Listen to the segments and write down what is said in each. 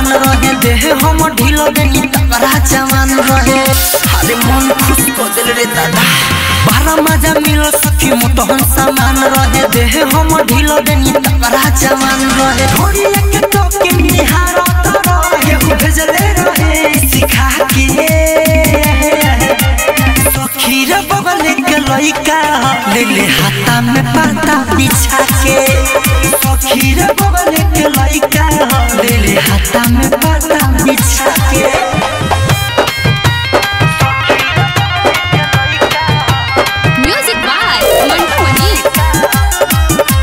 रहे देह हम ढील देनी तगड़ा जवान रहे अरे मन खुश कर दिल रे दादा बारा मजा मिल सखी मोटहन सामान रहे देह हम ढील देनी तगड़ा जवान रहे थोड़ी एक टोके निहार रहे भेजले रहे सिखा के सखी रे बगल के लइका ले ले हाथा में पाता बिछा के सखी रे बगल के लइका ले ले हाथा में पाता बिछा के Music by Mantu Mani.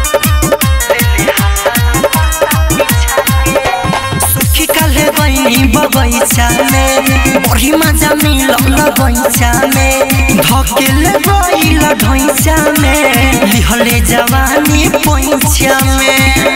सखी काले बनी बगैचा में बड़ी मजा मिलल बगैचा में धकेले गइल ढैचा में लिहले जवानी पैचा में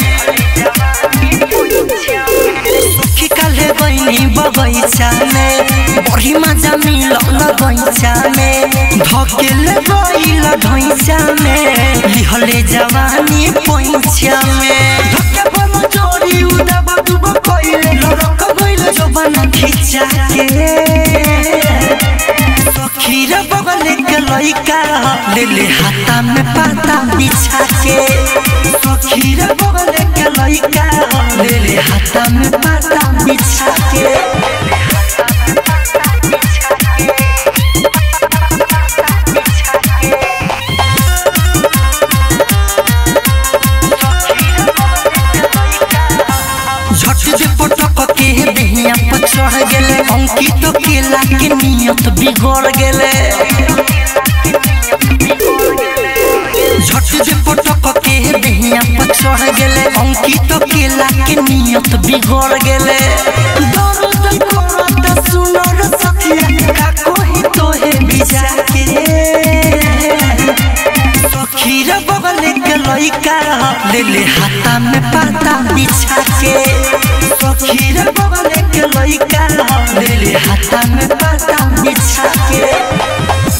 सखी काले बनी बगैचा में बड़ी मजा मिलल बगैचा में धकेले गइल ढैचा में लिहले जवानी पैचा में धक्के पर जोड़ी उड़ा डूब कइले लड़क गइल जवान खिंचा के सखी रे बगल के लइका ले ले हाथा में पाता बिछा के सखी रे बगल के लइका ले ले हाथा में पाता बिछा के झट जे पटक के देहिया पर चढ़ गेले अंकित केला के नियत बिगड़ गेले झट जे पटक के देहिया पर चढ़ गेले अंकित केला के नियत बिगड़ गेले दर्द करत सुनर सखिया का कोही तोहे बिजा के सखी रे बगल के लइका ले ले हाथा में पाता बिछा के सखी रे बगल के लइका ले ले हाथा में पाता बिछा के